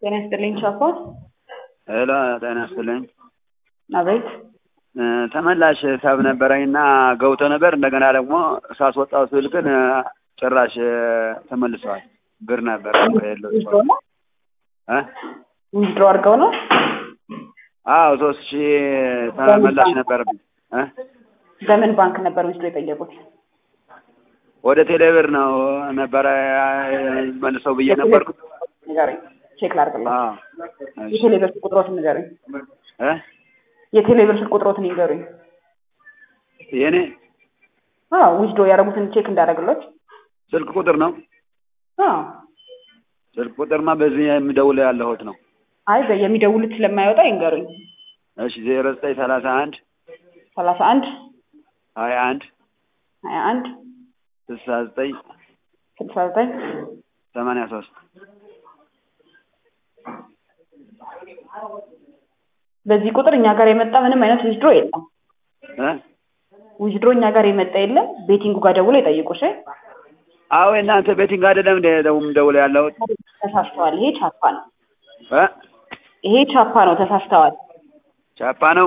ጤና ይስጥልኝ ቻኮ። ሄሎ ጤና ይስጥልኝ። አቤት እ ተመላሽ ሂሳብ ነበረኝና ገብቶ ነበር። እንደገና ደግሞ ሳስወጣው ስል ግን እ ጭራሽ እ ተመልሰዋል። ብር ነበር የለው ዊዝድሮ ነው እ ዊዝድሮ አድርገው ነው አዎ ሶስት ሺህ ተመላሽ ነበረብኝ እ በምን ባንክ ነበር ዊዝድሮ የጠየቁት? ወደ ቴሌብር ነው ነበረ መልሰው ብዬ ነበርኩ። ንገረኝ፣ ቼክ ላድርግልኝ። አዎ እሺ የቴሌብር ስልክ ቁጥሮትን ንገረኝ። እ የቴሌብር ስልክ ቁጥሮትን ይንገሩኝ። የኔ አዎ ዊዝድሮ ያደረጉትን ቼክ እንዳደረግሎት። ስልክ ቁጥር ነው። አዎ ስልክ ቁጥርማ በዚህ የሚደውል ያለሁት ነው። አይ በ- የሚደውሉት ስለማይወጣ ይንገሩኝ። እሺ ዜሮ ዘጠኝ ሰላሳ አንድ ሰላሳ አንድ ሀያ አንድ ሀያ አንድ ስልሳ ዘጠኝ ስልሳ ዘጠኝ ሰማንያ ሶስት በዚህ ቁጥር እኛ ጋር የመጣ ምንም አይነት ዊዝድሮ የለም። እ ዊዝድሮ እኛ ጋር የመጣ የለም። ቤቲንጉ ጋር ደውሎ ይጠይቁ። እሺ አዎ የእናንተ ቤቲንግ አይደለም እንደ ደውም ደውል ያለሁት ተሳስተዋል። ይሄ ቻፓ ነው። እ ይሄ ቻፓ ነው። ተሳስተዋል። ቻፓ ነው።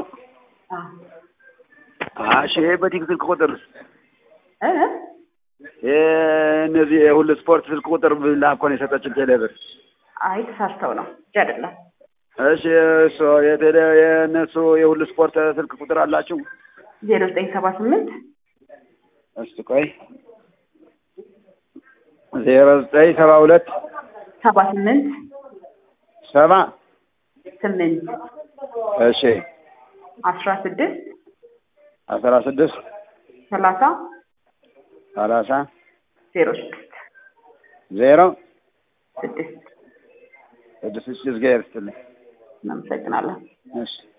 አዎ እሺ ይሄ ቤቲንግ ስልክ ቁጥር እ ይሄ እነዚህ የሁሉ ስፖርት ስልክ ቁጥር ብላ እኮ ነው የሰጠችን ቴሌብር። አይ ተሳስተው ነው እንጂ አይደለም። እሺ እሱ የቴሌ የእነሱ የሁሉ ስፖርት ስልክ ቁጥር አላችሁ? ዜሮ ዘጠኝ ሰባ ስምንት እስቲ ቆይ ዜሮ ዘጠኝ ሰባ ሁለት ሰባ ስምንት ሰባ ስምንት እሺ አስራ ስድስት አስራ ስድስት ሰላሳ ሰላሳ ዜሮ ስድስት ዜሮ ስድስት ስድስት ሺህ እግዚአብሔር ይስጥልኝ። እናመሰግናለን። እሺ